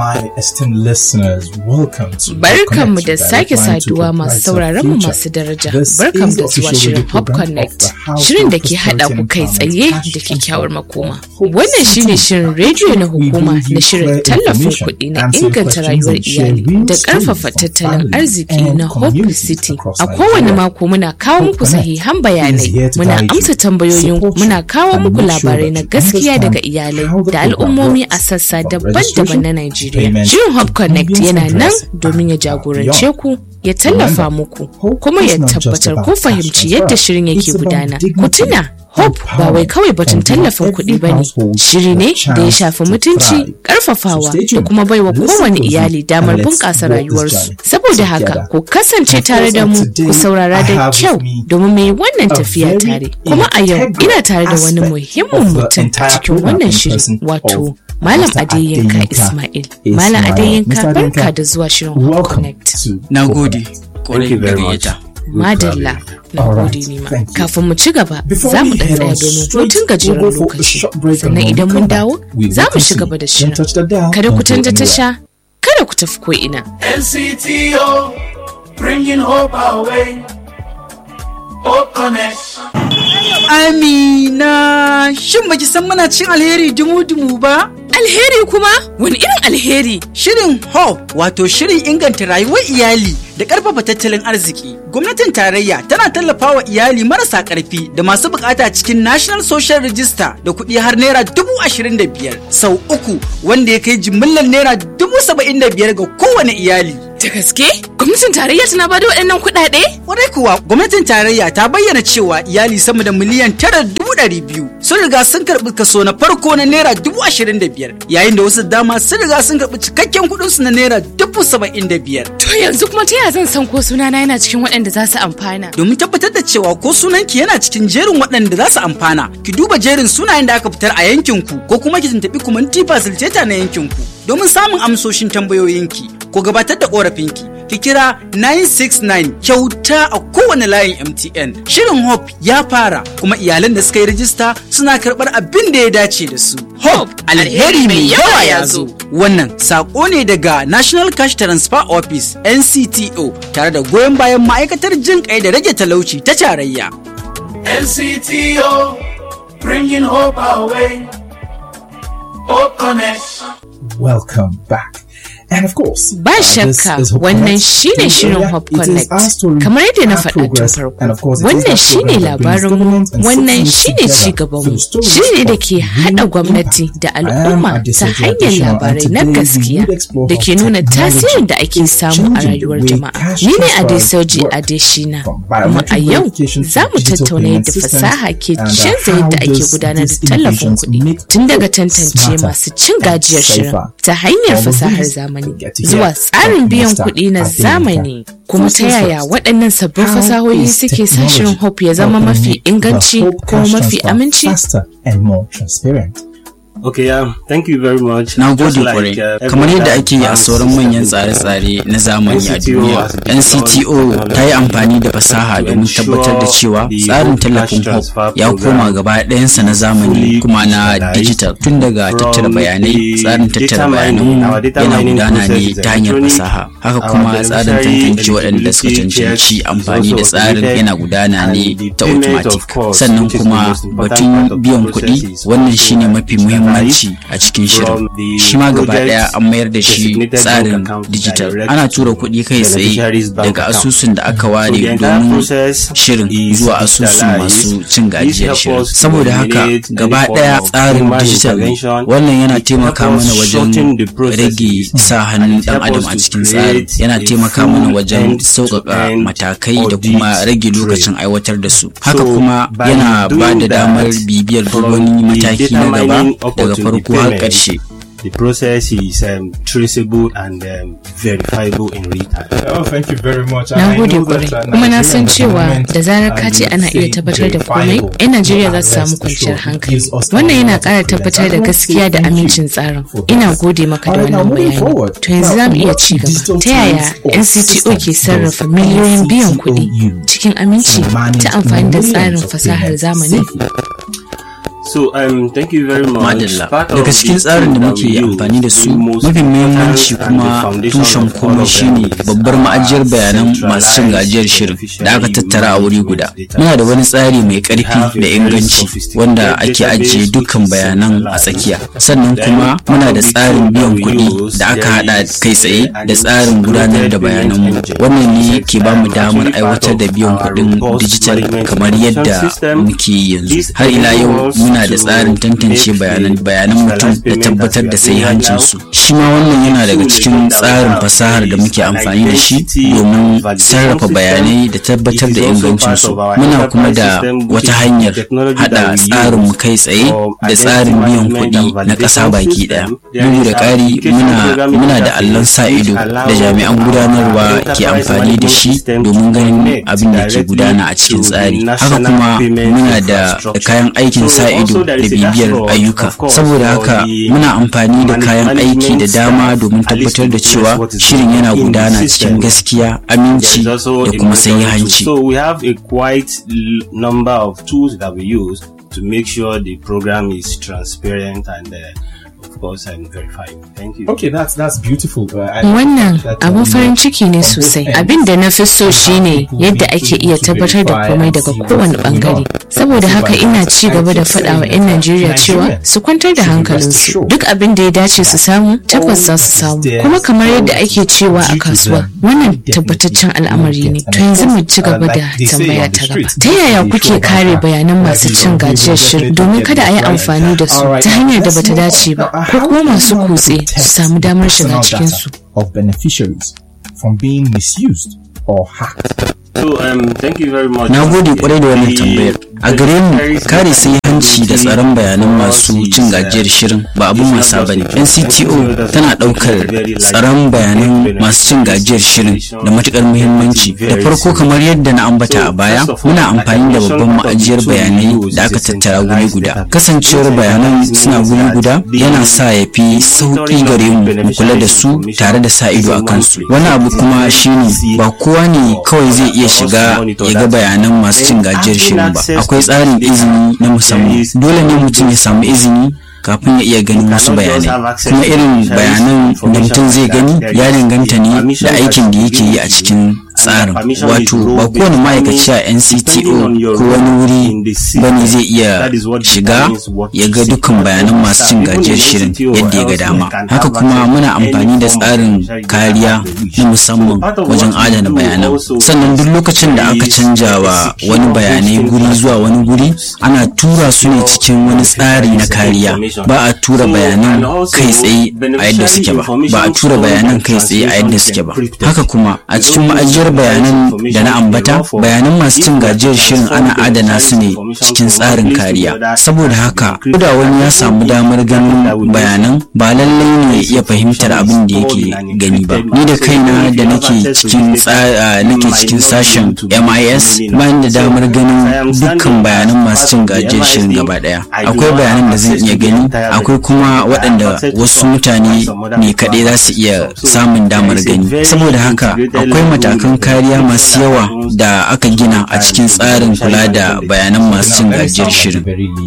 My esteemed listeners, welcome to Barkanmu da sake saduwa masu sauraron mu masu daraja. Barkanmu da zuwa shirin Hop Connect, shirin da ke haɗa ku kai tsaye da kyakkyawar makoma. Wannan shine shirin rediyo na hukuma na shirin tallafin kuɗi na inganta rayuwar iyali da ƙarfafa tattalin arziki na Hope City. A kowane mako muna kawo muku sahihan bayanai, muna amsa tambayoyin muna kawo muku labarai na gaskiya daga iyalai da al'ummomi a sassa daban-daban na Najeriya. Shirin Hub Connect yana nan domin ya jagorance ku ya tallafa muku kuma ya tabbatar ko fahimci yadda shirin yake gudana. Ku tuna Hope ba wai kawai batun tallafin kuɗi ba ne, shiri ne da ya shafi mutunci, ƙarfafawa da kuma baiwa kowane iyali damar bunƙasa rayuwarsu. Saboda haka, ku kasance tare da mu, ku saurara da kyau domin mai wannan tafiya tare. Kuma a yau ina tare da wani muhimmin mutum cikin wannan shiri, wato Malam Adeyinka Ismail. Malam Adeyinka barka da zuwa shirin Hope Connect. Na gode, kwarai da gayyata. Madalla. na gode nima kafin mu ci gaba za mu ɗan tsaya domin hutun gajeren lokaci sannan idan mun dawo za mu ci gaba da shirin kada ku canza tasha kada ku tafi ko ina NCTO, bringing hope our way. Hope Connect. Amina, shin baki san muna cin alheri dumu-dumu ba? alheri kuma wani irin alheri Shirin HOPE wato shirin inganta rayuwar iyali da ƙarfafa tattalin arziki. Gwamnatin tarayya tana tallafawa iyali marasa ƙarfi da masu bukata cikin National Social Register da kuɗi har naira dubu ashirin da biyar sau uku wanda ya kai jimillar naira dubu saba'in da biyar ga kowane iyali. da gaske gwamnatin tarayya tana bada waɗannan kuɗaɗe Kwarai kuwa gwamnatin tarayya ta bayyana cewa iyali sama da miliyan tara dubu ɗari biyu sun riga sun karɓi kaso na farko na naira dubu ashirin da biyar yayin da wasu dama sun riga sun karɓi cikakken kuɗinsu na naira dubu saba'in da biyar. to yanzu kuma ta yaya zan san ko sunana yana cikin waɗanda za su amfana Domin tabbatar da cewa ko sunanki yana cikin jerin waɗanda za su amfana, ki duba jerin sunayen da aka fitar a yankinku ko kuma ki tuntuɓi kumanti facilitator na yankinku domin samun amsoshin tambayoyinki ko gabatar da ƙorafinki. Ki kira 969 kyauta a kowane layin MTN. Shirin Hope ya fara kuma iyalan da suka yi rijista suna karɓar abin da ya dace da su. Hope alheri mai yawa ya zo. Wannan saƙo ne daga National Cash Transfer Office NCTO tare da goyon bayan ma'aikatar jin kai da rage talauci ta tarayya. NCTO, bringing hope our way. Hope Connect. Welcome back. And of course, Ba uh, this shakka is Hope wannan Connect. shine In shirin Area, Hope it is Connect. our story, Kamar yadda na our faɗa tun progress, farko. and of course, it is Wannan our shine program that brings labarinmu, government and wannan citizens shine together ci gabanmu. through stories Shiri da of ke real haɗa gwamnati impact. da I am al'umma ta Adesoji hanyar Adesina, and labarai na today we gaskiya will explore da how ke nuna technology tasirin da ake samu a changing the rayuwar way jama'a. cash Ni ne transfers Adesoji work. Adeshina. From Kuma a biometric yau verification to za mu digital tattauna payment yadda systems fasaha ke and, uh, canza how yadda ake does gudanar da these tallafin innovations kuɗi make tun daga hope tantance smarter masu cin and gajiyar shirin safer. ta hanyar All of fasahar these zamani we get to hear zuwa tsarin from biyan Mr. kuɗi na Adeyinka. zamani kuma ta First things yaya first. waɗannan sabbin How fasahohi is suke sa shirin technology hope ya zama helping mafi make the inganci Hope kuma cash mafi transfer aminci faster and more transparent. Okay, um, thank you very much. Na Just gode like, kwarai. uh, Kamar every yadda other ake yi a bank sauran manyan system, tsare-tsare na zamani a NCTO duniya. has been NCTO done ta yi amfani da to fasaha domin ensure tabbatar da cewa the tsarin Hope tallafin Cash Transfer Hope ya Program koma gaba ɗayansa na zamani fully kuma na digitalized digital tun daga from tattara bayanai the tsarin data tattara mining, bayananmu our data yana mining gudana process ne is ta hanyar electronic. fasaha haka Our kuma tsarin beneficiary tantance waɗanda suka eligibility cancanci checks amfani is da also tsarin automated yana gudana and ne the ta payment automatic of course, sannan which is the kuma most important batun part of the biyan process kuɗi is wannan also shine mafi digitalized muhimmanci a cikin shirin from the shi ma gaba project ɗaya an mayar da shi designated tsarin bank account digital direct ana tura kuɗi kai tsaye beneficiary's bank daga account. asusun da aka So ware the entire domin process shirin is zuwa asusun digitalized. masu cin This gajiyar helps shirin us to saboda haka eliminate any gaba form ɗaya of tsarin human digital ne. intervention. wannan yana It taimaka helps mana us wajen shorten the processes. rage sa And hannun it dan helps adam us a to cikin tsarin create yana a taimaka mana full wajen sauƙaƙa end-to-end matakai da audit kuma rage trail. lokacin aiwatar da su haka So, kuma by yana ba doing da damar that, bibiyar duk from wani the mataki data na gaba mining up daga until the farko har payment, ƙarshe The process is um, traceable and um, verifiable in real time. Oh, thank you very much. Na gode kwarai. Kuma na san cewa da zarar ka ce ana iya tabbatar da komai, 'yan Najeriya za su samu kwanciyar hankali. Wannan yana ƙara tabbatar da gaskiya da amincin tsarin. Ina gode maka da wannan bayani. To yanzu za mu iya ci gaba. Ta yaya NCTO ke sarrafa miliyoyin biyan kuɗi cikin aminci ta amfani da tsarin fasahar zamani? So, um, thank you very much. Madalla. Part of Daga cikin the tsarin da tool muke that we amfani da su use, the most mafi muhimmanci important and the kuma foundation tushen of all komai of them shine is babbar our ma'ajiyar bayanan masu cin gajiyar shirin da aka tattara a wuri guda. Muna da wani tsari mai ƙarfi da inganci wanda ake ajiye dukkan bayanan a tsakiya. Sannan kuma muna da tsarin biyan kuɗi da aka haɗa kai tsaye da tsarin gudanar da bayananmu. Wannan ne ke ba mu damar aiwatar da biyan kuɗin dijital kamar yadda muke yi yanzu. Har ila yau muna da tsarin tantance bayanan bayanan mutum da tabbatar da sahihancinsu. Shi ma wannan yana daga cikin tsarin fasahar da muke amfani da shi domin sarrafa bayanai da tabbatar da ingancinsu. Muna kuma da wata hanyar hada tsarin mu kai tsaye da tsarin biyan kuɗi na ƙasa baki ɗaya. Bugu da ƙari muna muna da allon sa ido da jami'an gudanarwa ke amfani da shi domin ganin abin da ke gudana a cikin tsari. Haka kuma muna da kayan aikin sa ido da bibiyar ayyuka. Saboda haka muna amfani da kayan aiki da dama domin tabbatar da cewa shirin yana gudana cikin gaskiya, aminci da kuma hanci. So we have a quite l- number of tools that we use to make sure the program is transparent and uh, of course and verified. Thank you. Okay, that's that's beautiful. Uh, I- Wannan that, abun um, farin ciki ne on sosai. both Abin da na fi so ends, shine people yadda need ake to- iya to tabbatar da verify komai and daga see what's kowane going bangare. on. Saboda haka ina ci gaba da I keep faɗa wa 'yan saying Najeriya that cewa Nigerians su kwantar da should be rest hankalinsu. assured Duk abin da ya dace su samu tabbas za su samu. Kuma kamar yadda ake cewa a kasuwa wannan tabbataccen al'amari ne. To yanzu mu ci gaba da tambaya ta gaba. Ta yaya kuke kare bayanan masu cin gajiyar shirin domin kada a yi amfani da su ta hanyar da bata dace ba ko kuma masu kutse su samu damar shiga cikinsu. of beneficiaries from being misused or hacked. So um, thank you very much. Na gode kwarai da wannan The- tambayar. A gare mu kare sai hanci da tsaron bayanan masu cin gajiyar shirin ba abun wasa ba ne. NCTO tana ɗaukar tsaron bayanan masu cin gajiyar shirin da matukar muhimmanci. Da farko kamar yadda na ambata a baya, muna amfani da babban ma'ajiyar bayanai da aka tattara guri guda. Kasancewar bayanan suna guri guda yana sa ya fi sauƙi gare mu mu kula da su tare da sa ido a kansu. Wani abu kuma shine ba kowa ne kawai zai iya shiga ya ga bayanan masu cin gajiyar shirin ba. Akwai tsarin izini na musamman. Dole ne mutum ya samu izini kafin ya iya ganin wasu bayanai kuma irin bayanan da mutum zai gani ya danganta ne da aikin da yake yi a cikin tsarin wato ba kowane ma'aikaci a ncto ko wani wuri bane zai iya shiga ya ga dukkan bayanan masu cin gajiyar shirin yadda ya ga dama haka kuma muna amfani da tsarin kariya na musamman wajen adana bayanan sannan duk lokacin da aka canja wa wani bayanai guri zuwa wani guri ana tura su ne cikin wani tsari na kariya ba a tura bayanan kai tsaye a yadda suke ba ba a tura bayanan kai tsaye a yadda suke ba haka kuma a cikin ma'ajiyar bayanan da na ambata bayanan masu cin gajiyar shirin ana adana su ne cikin tsarin kariya saboda haka ko da wani ya samu damar ganin bayanan ba lallai ne ya fahimtar abin da yake gani ba ni da kaina da nake cikin nake cikin sashen MIS bayan da damar ganin dukkan bayanan masu cin gajiyar shirin gaba daya akwai bayanan da zan iya gani akwai kuma waɗanda wasu mutane ne kaɗai za su iya samun damar gani saboda haka akwai matakan kariya masu yawa da aka gina a cikin tsarin kula da bayanan masu cin gajiyar shirin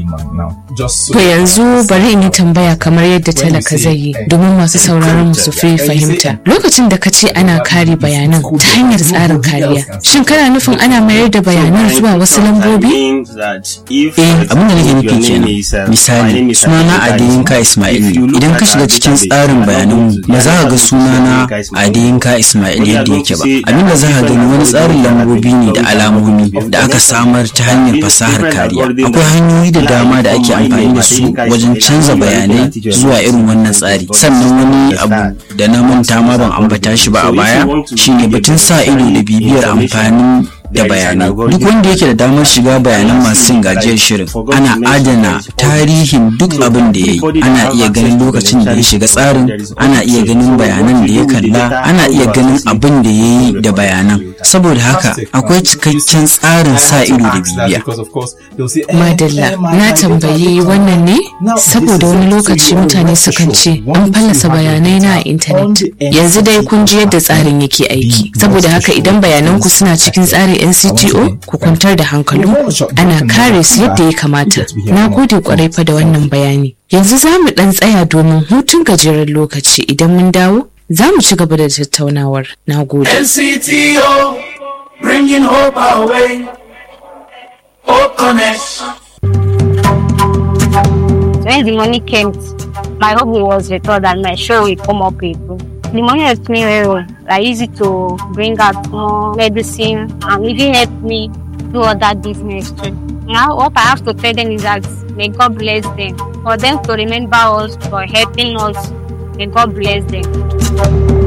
To yanzu bari in yi tambaya kamar yadda talaka zai yi domin masu sauraron mu su fi fahimta. Lokacin da ka ce ana kare bayanan ta hanyar tsarin kariya, shin kana nufin ana mayar da bayanan zuwa wasu lambobi? Eh, abin da nake nufi kenan. Misali, sunana Adeyinka Ismail ne. Idan ka shiga cikin tsarin bayanan ba za ka ga sunana Adeyinka Ismail yadda yake ba. Abin da za ka gani wani tsarin lambobi ne da alamomi da aka samar ta hanyar fasahar kariya. Akwai hanyoyi da dama da ake amfani da su wajen canza bayanai zuwa irin wannan tsari. Sannan wani abu da na manta ma ban ambata shi ba a baya shine batun sa ido da bibiyar amfanin da bayanai duk wanda yake da damar shiga bayanan masu cin gajiyar shirin ana adana tarihin duk abin da ya yi ana iya ganin lokacin da ya shiga tsarin ana iya ganin bayanan da ya kalla ana iya ganin abin da ya yi da bayanan saboda haka akwai cikakken tsarin sa ido da bibiya madalla na tambayi wannan ne saboda wani lokaci mutane sukan ce an fallasa bayanai na a intanet yanzu dai kun ji yadda tsarin yake aiki saboda haka idan bayananku suna cikin tsarin misali ncto ku kwantar da hankalin ana kare su yadda ya kamata na gode kwarai fa da wannan bayani yanzu za mu dan tsaya domin hutun gajeren lokaci idan mun dawo za mu ci gaba da tattaunawar na gode NCTO, bringing hope our way. Hope Connect. When the money came, my hope was restored and my show will come up with. The money helped me very well. Like easy to bring out more medicine and even help me do other business too. Now what I have to tell them is that may God bless them. For them to remember us for helping us, may God bless them.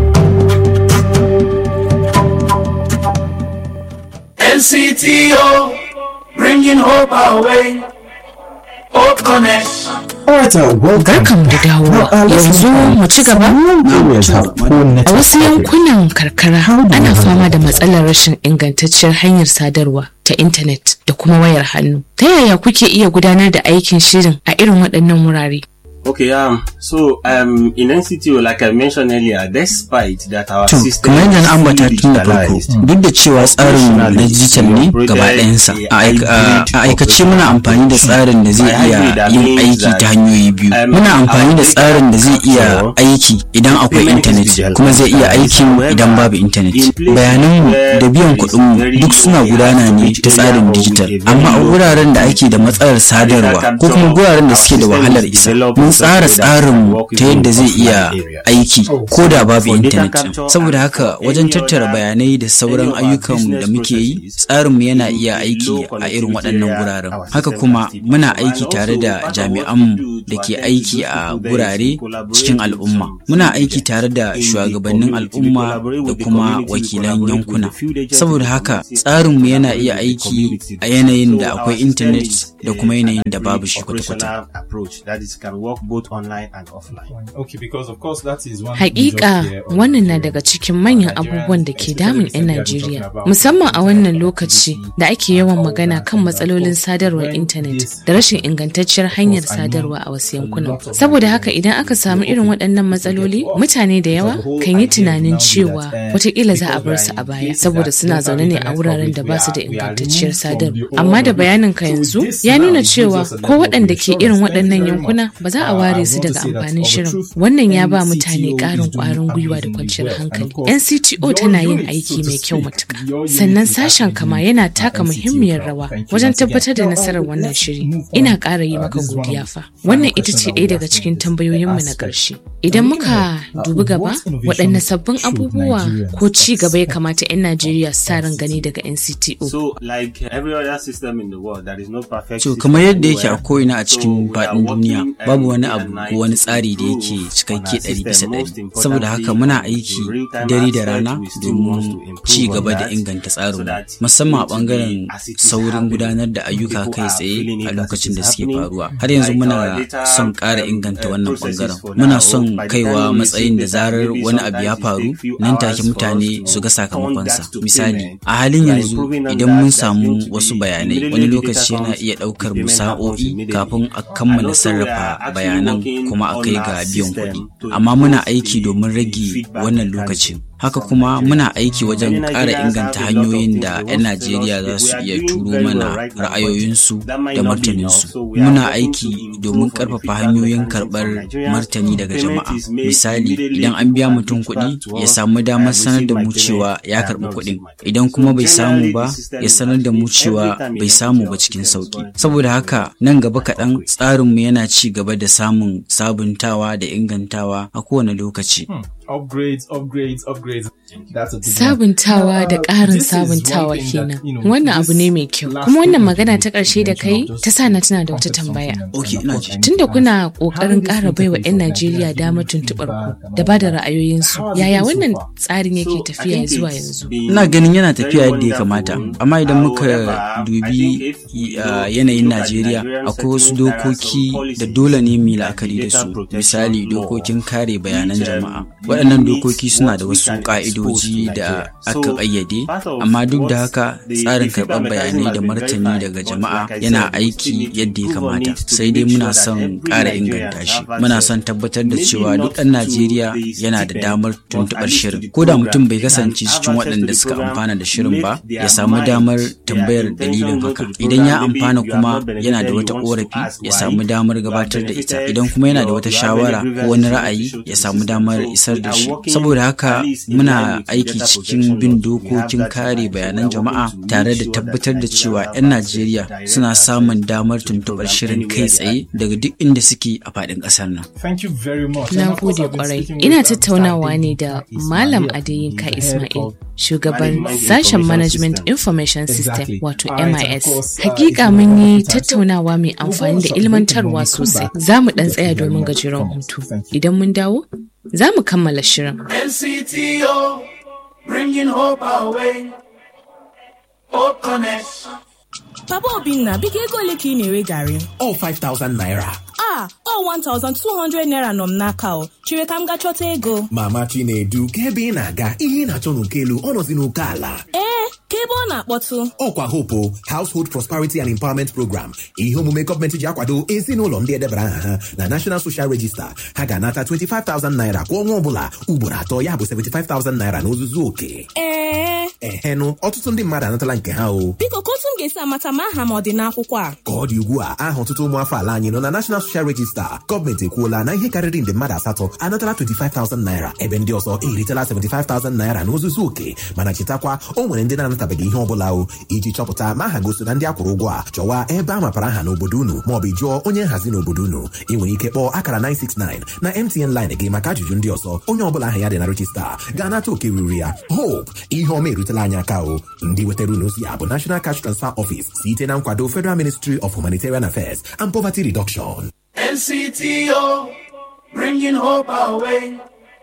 NCTO, bringing hope our way. Hope Connect. Alright, uh, welcome. Barkan da dawowa yanzu mu ci gaba a wasu yankunan karkara ana fama da matsalar rashin ingantacciyar hanyar sadarwa ta intanet da kuma wayar hannu ta yaya kuke iya gudanar da aikin shirin a irin waɗannan wurare Okay, um, so um, in NCTO, like I mentioned earlier, despite that our To, system kamar yadda na is ambata fully tun da farko, digitalized, duk da cewa tsarin na digital ne gaba ɗayansa, a aik- a a aikace muna amfani da tsarin da zai iya yin aiki ta hanyoyi biyu. Muna amfani da tsarin da zai iya aiki idan akwai intanet, kuma zai iya aikin idan babu intanet. Bayananmu da biyan kuɗinmu duk suna gudana ne ta tsarin digital, amma a wuraren da ake da matsalar sadarwa ko kuma wuraren da suke da wahalar isa, mun tsara tsarinmu ta yadda zai iya aiki ko da babu intanet ɗin. Saboda haka wajen tattara bayanai da sauran ayyukan da muke yi, tsarinmu yana iya aiki a irin waɗannan guraren. Haka kuma muna aiki tare da jami'anmu da ke aiki a gurare cikin al'umma. Muna aiki tare da shugabannin al'umma da kuma wakilan yankuna. Saboda haka tsarinmu yana iya aiki a yanayin da akwai intanet da kuma yanayin da babu shi kwata-kwata. approach that is can work both online and offline. Okay, because of course that is one Hakika wannan na daga cikin manyan abubuwan da ke damun 'yan Najeriya, musamman a wannan lokaci da ake yawan magana kan matsalolin sadarwar intanet da rashin ingantacciyar hanyar sadarwa a wasu yankunan. Saboda haka idan aka samu irin waɗannan matsaloli, mutane da yawa kan yi tunanin cewa watakila za a bar su a baya saboda suna zaune ne a wuraren da ba su da ingantacciyar sadarwa. Amma da bayanin ka yanzu ya nuna cewa ko waɗanda ke irin waɗannan yankuna ba za a ware su daga amfanin shirin. Wannan ya ba mutane ƙarin ƙwarin gwiwa da kwanciyar hankali. NCTO tana yin aiki mai kyau matuƙa. Sannan sashen kama yana taka muhimmiyar rawa wajen tabbatar da nasarar wannan shiri. Ina ƙara yi maka godiya fa. Wannan ita ce ɗaya daga cikin tambayoyinmu na ƙarshe. Idan muka dubi gaba, waɗanne sabbin abubuwa ko ci gaba ya kamata 'yan Najeriya su sa ran gani daga NCTO. So, like every other system in the world, there is no perfect To system kamar yadda yake a everywhere. ko'ina a cikin So, we are faɗin duniya working babu wani every abu night ko wani to tsari da yake improve cikakke on our ɗari bisa system. ɗari. Most importantly, Saboda haka muna the aiki real-time dare da aspect, rana we still want to domin improve ci on gaba da that inganta so tsarinmu that musamman a it will ɓangaren be as it is saurin happening. gudanar da ayyuka People kai are tsaye feeling it a as it lokacin is da suke happening. faruwa. Har yanzu Like muna our data, son ƙara um, inganta uh, wannan processes ɓangaren. for Muna now, son by the kaiwa time we matsayin da receive data, zarar maybe wani abu ya sometimes it faru take few nan take hours for mutane us su ga to turn sakamakonsa. that to Misali, payment. a halin We are yanzu improving on idan that. mun That's samu going to wasu be bayanai immediately wani the lokaci data yana comes, iya the ɗaukar mu payment happens sa'o'i immediately. kafin a And kammala also we are sarrafa actually bayanan working kuma a on kai our ga biyan system kuɗi. to Amma muna improve aiki the- domin the rage feedback wannan mechanism lokacin. Haka from kuma Nigerians. muna aiki wajen Many ƙara Nigerians inganta have a lot of hanyoyin things da they 'yan want to tell Najeriya us. za We su are iya doing turo very well mana right now, but ra'ayoyinsu that might da not be martaninsu. enough. So we are Muna working aiki to improve domin on the ƙarfafa feedback hanyoyin mechanism from karɓar Nigerians. martani daga Payment jama'a. is made Misali, immediately idan an biya people mutum can kuɗi, dispatch to ya us, samu I damar have sanar da received mu my cewa payment, I ya have karɓi not kuɗin. received my payment. Idan kuma bai So samu generally, ba, the system ya is sanar da mu actually cewa every time bai you samu enter ba our cikin system is sauki. going to Saboda be haka very nan gaba quick. kaɗan tsarinmu yana ci gaba da samun sabuntawa da ingantawa a kowane lokaci. upgrades, upgrades, upgrades. That's a big one. Sabuntawa da Uh, ƙarin this is one sabuntawa thing that, kenan. you know, Wannan abu ne mai this kyau. last Kuma wannan thing magana that ta you ƙarshe da kai mentioned, ta sa na tuna da wata complex tambaya. something and Okay, of ina course, ji. I need Tunda to kuna ask, how ƙoƙarin this ƙara baiwa 'yan interface of Najeriya Nigeria damar feedback tuntuɓar and ku all da ba da that, ra'ayoyinsu. how has it Yaya been so wannan far? tsarin yake So, I tafiya think zuwa it's yanzu? been Ina ganin yana very tafiya yadda ya wonderful. kamata, amma idan muka However, I dubi think if you uh, look- yanayin look at Najeriya Nigerian akwai wasu settlements, there are some dokoki da policies dole ne mu yi like la'akari da data su. protection Misali law, dokokin kare bayanan which, um, jama'a. you waɗannan dokoki suna da wasu ƙa'idoji da aka ƙayyade amma duk da haka tsarin karɓar bayanai da martani daga jama'a yana aiki yadda ya kamata sai dai muna son ƙara inganta shi muna son tabbatar da cewa duk ɗan najeriya yana da damar tuntuɓar shirin ko da mutum bai kasance cikin waɗanda suka amfana da shirin ba ya samu damar tambayar dalilin haka idan ya amfana kuma yana da wata ƙorafi ya samu damar gabatar da ita idan kuma yana da wata shawara ko wani ra'ayi ya samu damar isar da shi saboda haka muna aiki cikin bin dokokin kare bayanan jama'a tare da tabbatar da cewa 'yan najeriya suna samun damar tuntuɓar shirin kai tsaye daga duk inda suke a faɗin ƙasar nan na gode kwarai ina tattaunawa ne da malam adeyinka ismail shugaban sashen management information system wato mis hakika mun yi tattaunawa mai amfani da ilmantarwa sosai za mu ɗan tsaya domin gajeren hutu idan mun dawo za mu kammala shirin NCTO, bringing hope our way. Hope Connect. Papa Obinna, biko ego ole ka ị na-ere garị? All 5,000 naira. Ah, ọ 1,200 naira nọ m n'aka o. Chere ka m gaa chọta ego. Mama Chinedu, ka ebe ị na-aga, ihe ị na-achọ n'oke elu, ọ nọzi n'oke ala. Ee, ka ebe ọ na-akpọtụ. Ọkwa Hopo, Household Prosperity and Empowerment Program. Ihe omume gọọmenti ji akwado ezinụlọ ndị edebara aha ha na National Social Register. Ha ga-anata 25,000 naira kwa ọnwa ọbụla ugboro atọ ya bụ 75,000 naira n'ozuzu oke. Ee, Ehenụ, ọtụtụ ndị mmadụ anatala nke ha o. biko ka otu m ga-esi amata ma aha m ọ dị n'akwụkwọ a. Ka ọ dị ugbu a, aha ọtụtụ ụmụafọ ala anyị nọ na National Social Register. Gọọmenti ekwuola na ihe karịrị nde mmadụ asatọ anatala 25,000 naira ebe ndị ọzọ eritela 75,000 naira n'ozuzu oke mana chetakwa o nwere ndị na-anatabeghị ihe ọbụla o iji chọpụta ma aha gosi na ndị akwụrụ ụgwọ a chọwa ebe a mapara aha n'obodo unu maọbụ jụọ onye nhazi n'obodo unu ị nwere ike kpọọ akara 969 na MTN line gị maka ajụjụ ndị ọzọ onye ọbụla aha ya dị na rejista ga-anata oke ruru ya hope ihe ọma erutela anyị aka o ndị wetara unu ozi ya bụ National Cash Transfer Office site na nkwado Federal Ministry of Humanitarian Affairs and Poverty Reduction NCTO, bringing hope our way.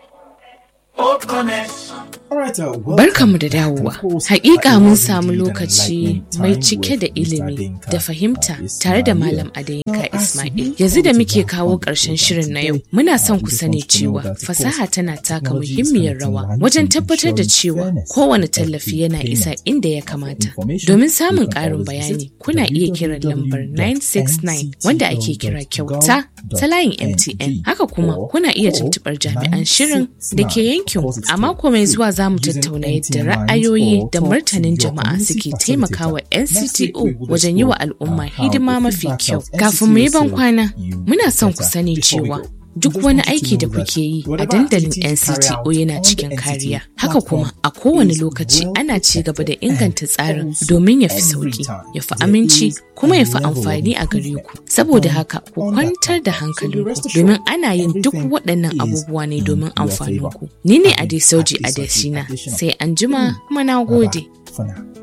Hope Connect. Barkanmu da dawowa. Hakika mun samu lokaci mai cike da ilimi da fahimta tare da Malam Adeyinka Ismail. Yanzu da muke kawo ƙarshen shirin na yau, muna son ku sani cewa fasaha tana taka muhimmiyar rawa wajen tabbatar da cewa kowane tallafi yana isa inda ya kamata. Domin samun ƙarin bayani, kuna iya kiran lambar 969 wanda ake kira kyauta ta layin MTN. Haka kuma kuna iya tuntuɓar jami'an shirin da ke yankin a mako mai zuwa za mu tattauna yadda ra'ayoyi da martanin jama'a suke taimakawa NCTO wajen yi wa al'umma hidima mafi kyau. Kafin mu yi ban kwana, muna son ku sani cewa duk wani aiki da kuke yi a dandalin NCTO yana cikin kariya. Haka kuma a kowane lokaci ana ci gaba da inganta tsarin domin ya fi sauki, ya fi aminci kuma ya fi amfani a gare ku. Saboda haka ku kwantar da hankalinku domin ana yin duk waɗannan abubuwa ne domin amfaninku. Ni ne Adesauji Adesina sai an jima kuma na gode. For now.